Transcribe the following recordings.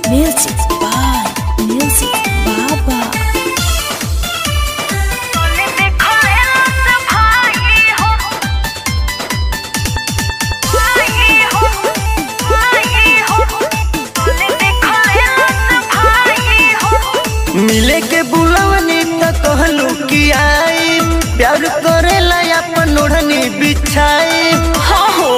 Music by Music Baba. मिले के बुलवनी त कहलू कि आई प्यार करेला अपन ओढ़नी बिछाई हाँ हो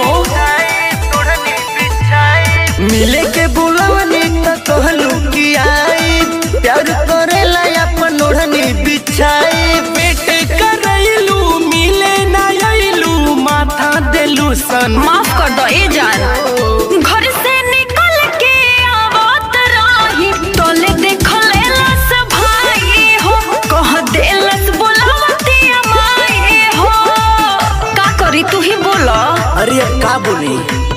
मिले के बुलवनी त कहलू कि आई प्यार करेला अपन ओढ़नी बिछाई पेट करैलू मिले ना आइलू माथा देलू सन माफ कर दो ए जान घर से निकल के आवत रही तोले देखले लस भाई हो कह देलस बोलावती माई हो का करी तू ही बोला अरे अब का बोली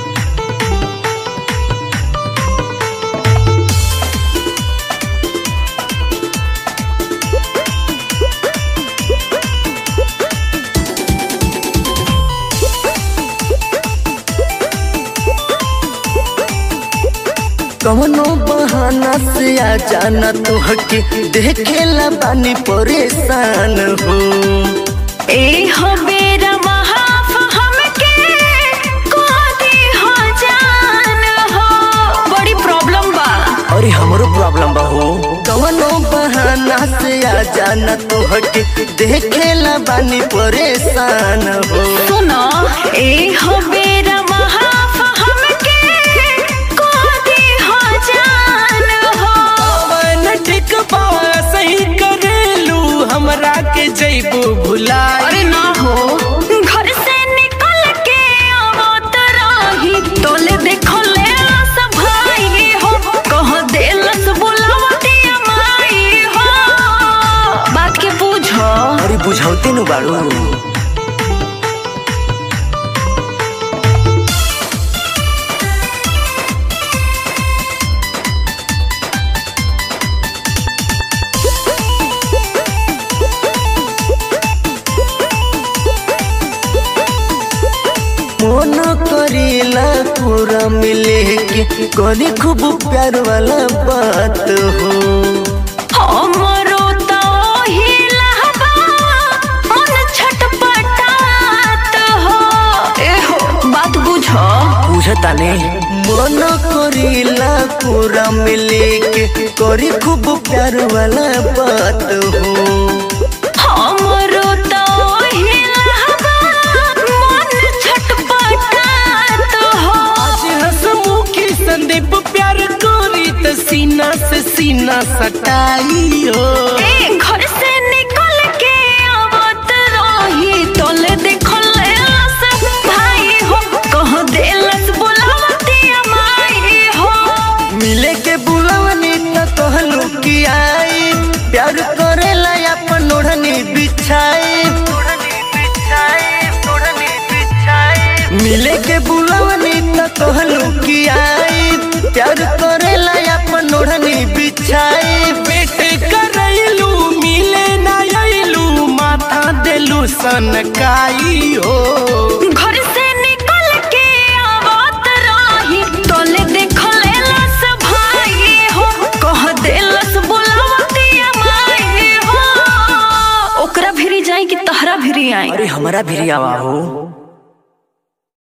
कवनो बहाना से आ जाना तो हके देखेला बानी परेशान हो ए हो बेरा महाफ हमके कोदी हो जान हो बड़ी प्रॉब्लम बा अरे हमरो प्रॉब्लम बा हो कवनो बहाना से आ जाना तो हके देखेला बानी परेशान हो सुनो ए हो बेरा महाफ हमके कोदी हो जान हो मन ठीक बा सही करेलू हमरा के जइबू भुलाई अरे ना हो घर से निकल के आवत रही तोले देखो ले सब भाई हो कह देलस बुलावती माई हो बात के पूछो अरे बुझाउते नु बाड़ू मन करेला पूरा मिले के करी खूब प्यार वाला बात हो हमरो तो हिलहबा मन छटपटात हो एहो बात बुझो बुझता ने मन करेला पूरा मिले के करी खूब प्यार वाला बात हो हमरो तो हिलहबा मन छटपटात हो आज हंसमुखी संदीप प्यार करी त सीना से सीना सटाई हो ए घर से निकल के आवत रही तोले देखले सब भाई हो कह देलस बुलावती माई हो मिले के बुलवनी त कहलू कि आई प्यार करेला अपन ओढ़नी बिछाई मिले के बुलवनी त कहलू कि आई प्यार करेला अपन ओढ़नी बिछाई पेट करैलू मिले ना आइलू माथा देलू सनकाई हो घर से निकल के आवत रही तोले देखले लस भाई हो कह देलस बुलावती माई हो ओकरा भिरी जाई कि तहरा भिरी आई अरे हमारा भी आवा हो